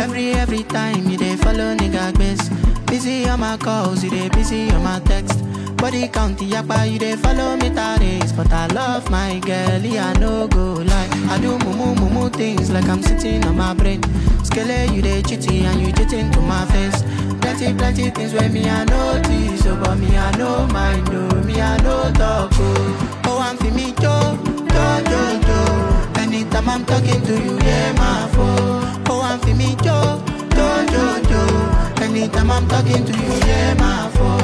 Every, every time you dey follow nigga base. Busy on my calls, you dey busy on my text. Body count yakpa, you dey follow me race. But I love my girl, I no go lie. I do mumu mumu things like I'm sitting on my brain. Skele, you dey chitty and you cheating to my face. Plenty, plenty things where me I notice, oh, but me I no mind, oh, me I no talk, oh. Oh, I'm for me, Joe, Joe, Joe, Joe. Anytime I'm talking to you, yeah, my phone. Oh, I'm for me, Joe, Joe, Joe, Joe. Anytime I'm talking to you, yeah, my phone.